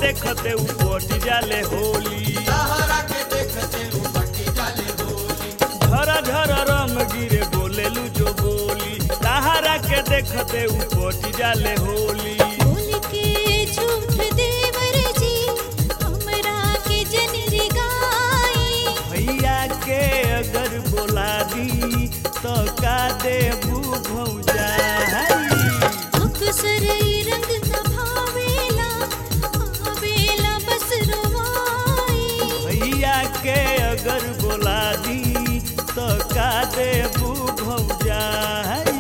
देखते उ पट जाले होली तहरा के देखते उपटी जाले होली झर झर रंग गिरे बोलेलू जो बोली तहारा के देखते उ पट जाले होली बोल के झूठ देवर जी हमरा के जन रे गाई भैया के अगर बोला दी तो का देबू भौजाई अक्सर ई रंग न भावेला आवेला बस रोवाई भैया के अगर बोला दी तो का देबू भौजाई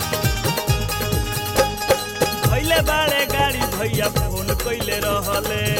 भैले बाड़े गाड़ी भैया फोन कैले रहले